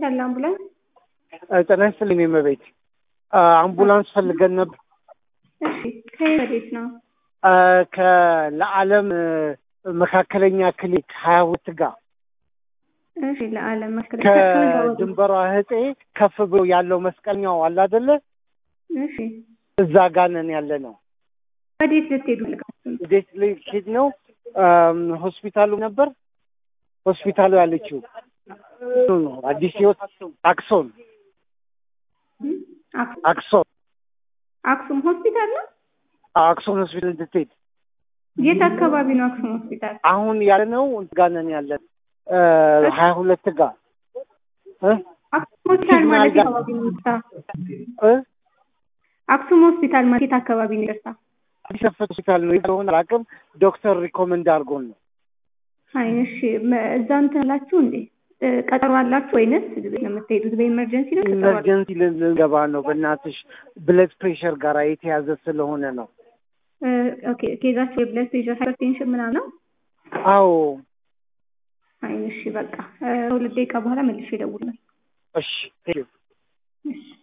ያለ አምቡላንስ ጤና ይስጥልኝ እመቤት። አምቡላንስ ፈልገን ነበር። እሺ ከየት ወዴት ነው? ከለዓለም መካከለኛ ክሊኒክ ሀያ ሁለት ጋር እሺ ለዓለም መስከረ ከድንበሯ ህጤ ከፍ ብሎ ያለው መስቀለኛው አለ አይደለ? እሺ እዛ ጋር ነን ያለ ነው። ወዴት ልትሄዱ ፈልጋችሁ? እንዴት ልሄድ ነው? ሆስፒታሉ ነበር ሆስፒታሉ ያለችው ነው አዲስ ህይወት አክሶን አክሶን አክሱም ሆስፒታል ነው። አክሶን ሆስፒታል እንድትሄድ የት አካባቢ ነው አክሱም ሆስፒታል? አሁን ያለ ነው ጋር ነን ያለን ሀያ ሁለት ጋር አክሱም ሆስፒታል ማለት የት አካባቢ ነው? ይቅርታ አክሱም ሆስፒታል ማለት የት አካባቢ ነው? ይቅርታ አዲስ አበባ ሆስፒታል ነው የሆነ አላውቅም። ዶክተር ሪኮመንድ አድርጎን ነው። አይ እሺ፣ እዛ እንትን አላችሁ እንዴ? ቀጠሮ አላችሁ ወይንስ የምትሄዱት በኢመርጀንሲ ነው? ቀጠሮ አላችሁ? ኢመርጀንሲ ልንገባ ነው። በእናትሽ ብለድ ፕሬሸር ጋር የተያዘ ስለሆነ ነው። ኦኬ ኬዛችሁ የብለድ ፕሬሸር ሃይፐርቴንሽን ምናምን ነው? አዎ። አይ እሺ፣ በቃ ከሁለት ደቂቃ በኋላ መልሼ እደውላለሁ። እሺ ቴንኪው። እሺ